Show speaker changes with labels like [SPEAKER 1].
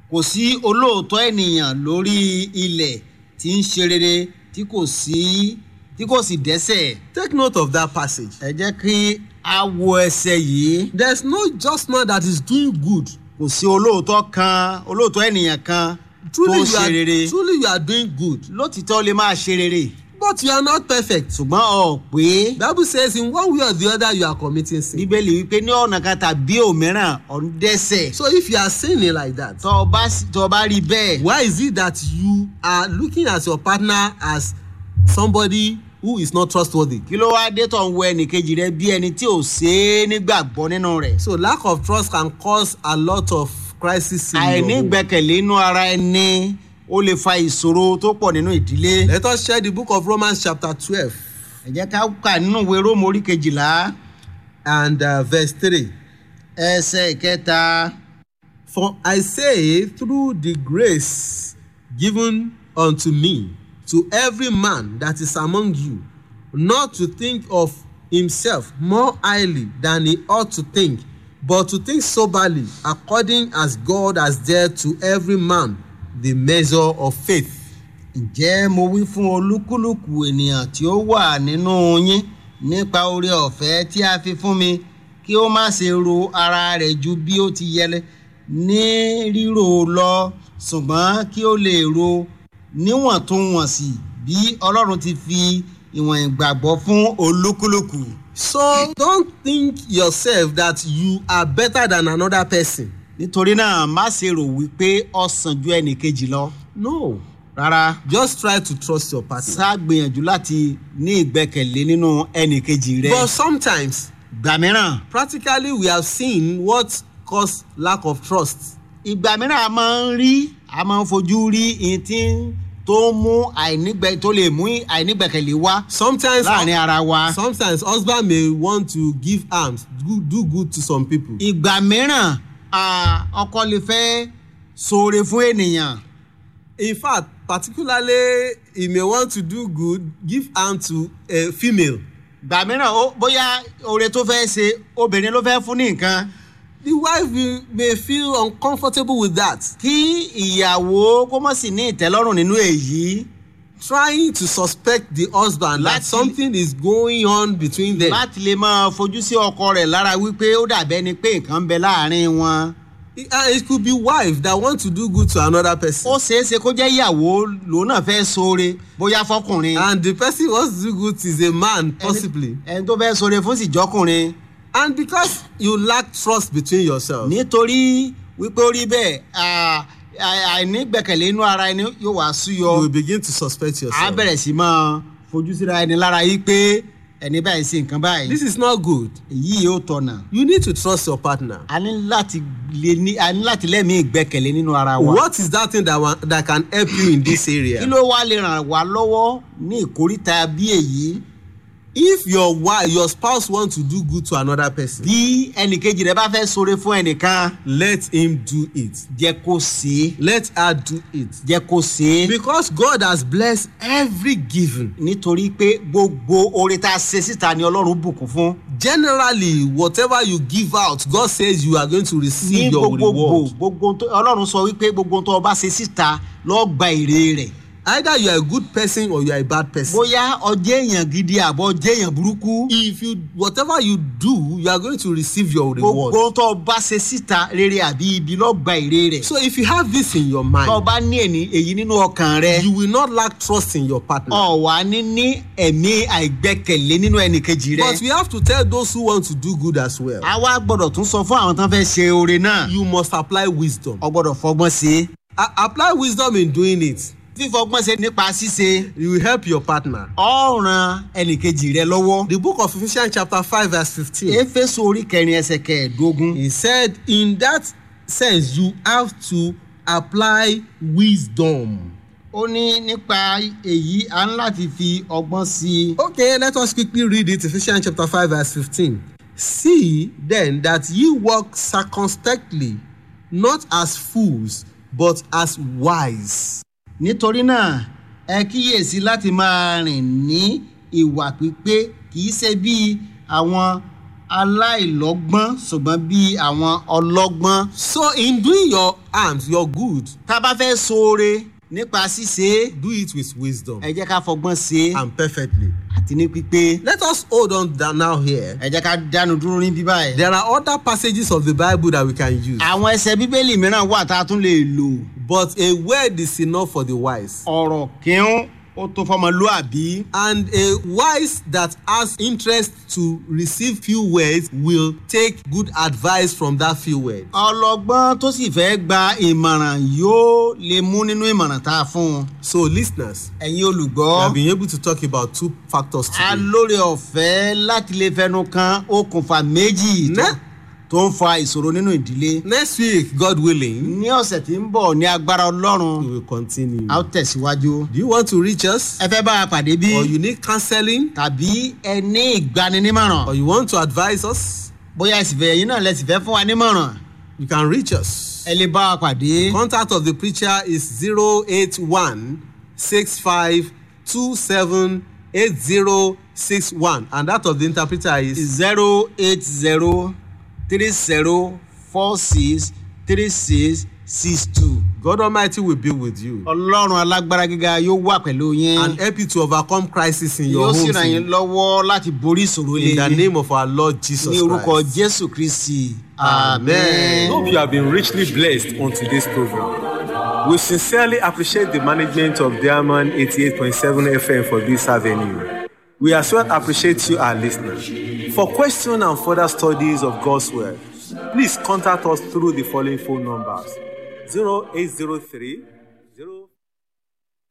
[SPEAKER 1] kò sí olóòótọ́ ènìyàn lórí ilẹ̀ tí ń ṣe rere tí kò sí tí kò sì dẹ́sẹ̀.
[SPEAKER 2] Take note of that passage.
[SPEAKER 1] ẹ jẹ́ kí a wo ẹsẹ̀ yìí.
[SPEAKER 2] There's no just man that is doing good.
[SPEAKER 1] kò sí olóòótọ́ kan olóòótọ́ ènìyàn kan tó
[SPEAKER 2] Truly,
[SPEAKER 1] ń
[SPEAKER 2] you
[SPEAKER 1] ṣe rere.
[SPEAKER 2] are, truly you are doing good,
[SPEAKER 1] lótìtọ́ lè máa ṣe rere
[SPEAKER 2] but you are not perfect.
[SPEAKER 1] ṣùgbọ́n ọ̀ pé
[SPEAKER 2] Bible says in one way or the other you are committing sin.
[SPEAKER 1] bíbélì wípé ní ọ̀nà kan tàbí òmíràn ọ̀ ń dẹ́sẹ̀.
[SPEAKER 2] So if you are sinning like that,
[SPEAKER 1] tọ́ ọ bá tọ́ ọ bá rí bẹ́ẹ̀.
[SPEAKER 2] why is it that you are looking at your partner as somebody who is not trustworthy?
[SPEAKER 1] kí ló wáá dé tó ń wo ẹnìkejì rẹ bí ẹni tí ò ṣe é nígbàgbọ́ nínú rẹ̀.
[SPEAKER 2] So lack of trust can cause a lot of crisis in your
[SPEAKER 1] àìní
[SPEAKER 2] home.
[SPEAKER 1] gbẹ́kẹ̀lé inú ara ẹni ó lè fa ìṣòro tó pọ̀ nínú ìdílé.
[SPEAKER 2] Let us share the book of Romans chapter twelve
[SPEAKER 1] ẹ jẹ́ ká kà nínú ìwé róòmù orí kejìlá
[SPEAKER 2] and uh, verse three.
[SPEAKER 1] ẹsẹ̀ ìkẹta.
[SPEAKER 2] For I say, through the grace given unto me, to every man that is among you, not to think of himself more highly than he ought to think, but to think soberly, according as God has dealt to every man the measure of faith.
[SPEAKER 1] ǹjẹ́ mo wí fún olúkúlùkù ènìyàn tí ó wà nínú yín nípa oore ọ̀fẹ́ tí a fi fún mi kí ó má ṣe ro ara rẹ̀ ju bí ó ti yẹ ní ríro lọ ṣùgbọ́n kí ó lè ro níwọ̀ntúnwọ̀nsì bí ọlọ́run ti fi ìwọ̀n ìgbàgbọ́ fún olúkúlùkù.
[SPEAKER 2] So don't think yourself that you are better than another person.
[SPEAKER 1] nítorí náà má ṣe rò wípé ó sàn ju ẹnìkejì lọ
[SPEAKER 2] No.
[SPEAKER 1] rárá
[SPEAKER 2] Just try to trust your partner.
[SPEAKER 1] sá gbìyànjú láti ní ìgbẹ́kẹ̀lé nínú ẹnìkejì rẹ.
[SPEAKER 2] But sometimes
[SPEAKER 1] ìgbà mìíràn
[SPEAKER 2] practically we have seen what cause lack of trust
[SPEAKER 1] ìgbà mìíràn a máa ń rí a máa ń fojú rí ihun tí ń- tó ń mú àìnígbẹ tó lè mú àìnígbẹ̀kẹ̀lé wá
[SPEAKER 2] sometimes
[SPEAKER 1] láàrin ara wa.
[SPEAKER 2] sometimes husband may want to give alms do, do good to some people
[SPEAKER 1] ìgbà mìíràn à, ọkọ lè fẹ́ ṣoore fún ènìyàn.
[SPEAKER 2] in fact particularly he may want to do good give alms to a female
[SPEAKER 1] ìgbà mìíràn ó- bóyá oore tó fẹ́ ṣe obìnrin ló fẹ́ fún ní nǹkan.
[SPEAKER 2] the wife will, may feel uncomfortable with that
[SPEAKER 1] kí ìyàwó kó mọ̀ sí ní ìtẹ́lọ́rùn nínú èyí
[SPEAKER 2] trying to suspect the husband that
[SPEAKER 1] Láti-
[SPEAKER 2] something is going on between them
[SPEAKER 1] láti lè máa fojú sí ọkọ rẹ̀ lára wípé ó dàbẹ́ ni pé nǹkan ń bẹ láàrin wọn.
[SPEAKER 2] It- and it could be wife that want to do good to another person
[SPEAKER 1] ó ṣeé ṣe kó jẹ́ ìyàwó lòun náà fẹ́ ṣoore bóyá fọkùnrin.
[SPEAKER 2] and the person who wants to do good is a man possibly
[SPEAKER 1] ẹni tó fẹ́ ṣoore fún sì jọkùnrin.
[SPEAKER 2] and because you lack trust between yourself
[SPEAKER 1] nítorí wípé ó rí bẹ́ẹ̀ à- à- àìnígbẹ̀kẹ̀lé inú ara ẹni yóò wá
[SPEAKER 2] you
[SPEAKER 1] súyọ.
[SPEAKER 2] will begin to suspect
[SPEAKER 1] á
[SPEAKER 2] yourself
[SPEAKER 1] bẹ̀rẹ̀ sí máa fojú síra ẹni lára yìí pé ẹni báyìí sí nǹkan báyìí.
[SPEAKER 2] this is not good
[SPEAKER 1] èyí yóò tọ̀nà.
[SPEAKER 2] you need to trust your partner
[SPEAKER 1] a ní láti lè ní a ní láti lẹ́mìí ìgbẹ́kẹ̀lé nínú ara wa.
[SPEAKER 2] what is that thing that, wa- that can help you in this area
[SPEAKER 1] kí ló wá lè ràn wá lọ́wọ́ ní ìkóríta bí èyí
[SPEAKER 2] if your wife your spouse want to do good to another person
[SPEAKER 1] bí ẹnìkejì rẹ bá fẹ́ ṣoore fún ẹnìkan
[SPEAKER 2] let him do it
[SPEAKER 1] jẹ́ kó ṣe é
[SPEAKER 2] let her do it
[SPEAKER 1] jẹ́ kó ṣe é
[SPEAKER 2] because god has blessed every given
[SPEAKER 1] nítorí pé gbogbo oore tá a ṣe síta ni ọlọ́run bùkún fún
[SPEAKER 2] generally whatever you give out god says you are going to
[SPEAKER 1] ní
[SPEAKER 2] receive your
[SPEAKER 1] gbogbogbò
[SPEAKER 2] reward
[SPEAKER 1] gbogbo tó- ọlọ́run sọ wípé gbogbo tó o bá ṣe síta lọ́ọ́ gba èrè rẹ̀
[SPEAKER 2] either you are a good person or you are a bad person
[SPEAKER 1] bóyá ọjẹ́ èèyàn gidi àbọ̀ ọjẹ́ èèyàn burúkú
[SPEAKER 2] if you whatever you do you are going to receive your reward
[SPEAKER 1] gbogbo tó o bá ṣe síta rere àbí ibi lọ́ọ́ gba èrè rẹ̀
[SPEAKER 2] so if you have this in your
[SPEAKER 1] tó o
[SPEAKER 2] mind
[SPEAKER 1] bá ní èní- èyí nínú ọkàn rẹ
[SPEAKER 2] you will not lack trust in your partner
[SPEAKER 1] ọ̀wá ní ní ẹ̀mí àìgbẹ́kẹ̀lé nínú ẹnìkejì rẹ.
[SPEAKER 2] but we have to tell those who want to do good as well
[SPEAKER 1] a wá gbọ́dọ̀ tún sọ fún àwọn tán fẹ́ ṣe oore náà
[SPEAKER 2] you must apply wisdom
[SPEAKER 1] ọ gbọ́dọ̀ fọgbọ́n ṣe é.
[SPEAKER 2] A- apply wisdom in doing it
[SPEAKER 1] fífọgbọ́n ṣe nípa ṣíṣe
[SPEAKER 2] you will help your partner
[SPEAKER 1] ọ ran ẹnìkejì rẹ lọ́wọ́.
[SPEAKER 2] the book of ephesians chapter five verse fifteen
[SPEAKER 1] éfésù orí kẹrin ẹsẹ̀ kẹẹ̀ẹ́dógún.
[SPEAKER 2] he said in that sense you have to apply wisdom.
[SPEAKER 1] ó ní nípa èyí a ń láti fi ọgbọ́n sí i.
[SPEAKER 2] Okay, let us quickly read it. Ephesians chapter 5, verse 15. See then that ye walk circumspectly, not as fools, but as wise.
[SPEAKER 1] nítorí náà ẹ kíyèsí láti máa rìn ní ìwà pípé kì í ṣe bí àwọn aláìlọ́gbọ́n ṣùgbọ́n bí àwọn ọlọ́gbọ́n.
[SPEAKER 2] So, in doing your arms, your good,
[SPEAKER 1] tá a bá fẹ́ ṣoore nípa ṣíṣe é
[SPEAKER 2] do it with wisdom
[SPEAKER 1] ẹ jẹ́ ká fọgbọ́n ṣe é
[SPEAKER 2] and perfectly.
[SPEAKER 1] àti ní pípé
[SPEAKER 2] Let us hold on down now here.
[SPEAKER 1] ẹ jẹ́ ká dánu dúró ní bíbá ẹ̀.
[SPEAKER 2] There are other passages of the Bible that we can use,
[SPEAKER 1] àwọn ẹsẹ̀ bíbélì mìíràn wà tá a tún lè lò
[SPEAKER 2] but a word is enough for the wise.
[SPEAKER 1] ọ̀rọ̀ kíún ó tó fọmọlúàbí
[SPEAKER 2] And a wise that has interest to receive few words will take good advice from that few words.
[SPEAKER 1] ọlọ́gbọ́n tó sì fẹ́ gba ìmọ̀ràn yóò lè mú nínú ìmọ̀ràn tá a fún un
[SPEAKER 2] So, listeners,
[SPEAKER 1] ẹ̀yin
[SPEAKER 2] we
[SPEAKER 1] olùgbọ́
[SPEAKER 2] have been able to talk about two factors
[SPEAKER 1] a
[SPEAKER 2] today.
[SPEAKER 1] lóore ọ̀fẹ́ láti lè fẹnu kan okùnfà méjì tó-
[SPEAKER 2] Ne-
[SPEAKER 1] tó ń fa ìṣòro nínú ìdílé
[SPEAKER 2] Next week, God willing,
[SPEAKER 1] ní ọ̀sẹ̀ tí ń bọ̀ ní agbára ọlọ́run
[SPEAKER 2] we will continue.
[SPEAKER 1] a ó tẹ̀síwájú
[SPEAKER 2] Do you want to reach us?
[SPEAKER 1] ẹ fẹ́ bá a pàdé bí
[SPEAKER 2] Or you need counseling?
[SPEAKER 1] tàbí ẹ ní ìgbaninímọ̀ràn
[SPEAKER 2] Or you want to advise us?
[SPEAKER 1] bóyá ẹ̀sìfẹ́ ẹ̀yin náà lẹ́sìn fẹ́ fún wa nímọ̀ràn
[SPEAKER 2] You can reach us.
[SPEAKER 1] ẹ lè bá a pàdé
[SPEAKER 2] Contact of the preacher is 081 65 27 8061. And that of the interpreter is
[SPEAKER 1] zero eight zero three zero four six three six six two.
[SPEAKER 2] God Almighty will be with you
[SPEAKER 1] ọlọ́run alágbára gíga yóò wà pẹ̀lú yín
[SPEAKER 2] and help you to overcome crisis in your
[SPEAKER 1] yóò sì
[SPEAKER 2] homes
[SPEAKER 1] ràn yín
[SPEAKER 2] in,
[SPEAKER 1] lọ́wọ́ láti borí ìṣòro
[SPEAKER 2] in the
[SPEAKER 1] ilé
[SPEAKER 2] name of our Lord Jesus
[SPEAKER 1] ní orúkọ
[SPEAKER 2] Christ.
[SPEAKER 1] jésù kristi
[SPEAKER 2] Amen.
[SPEAKER 3] Hope you have been richly blessed on today's program. We sincerely appreciate the management of Diamond 88.7 FM for this avenue. We as well appreciate you, our listeners. For questions and further studies of God's Word, please contact us through the following phone numbers 0803 0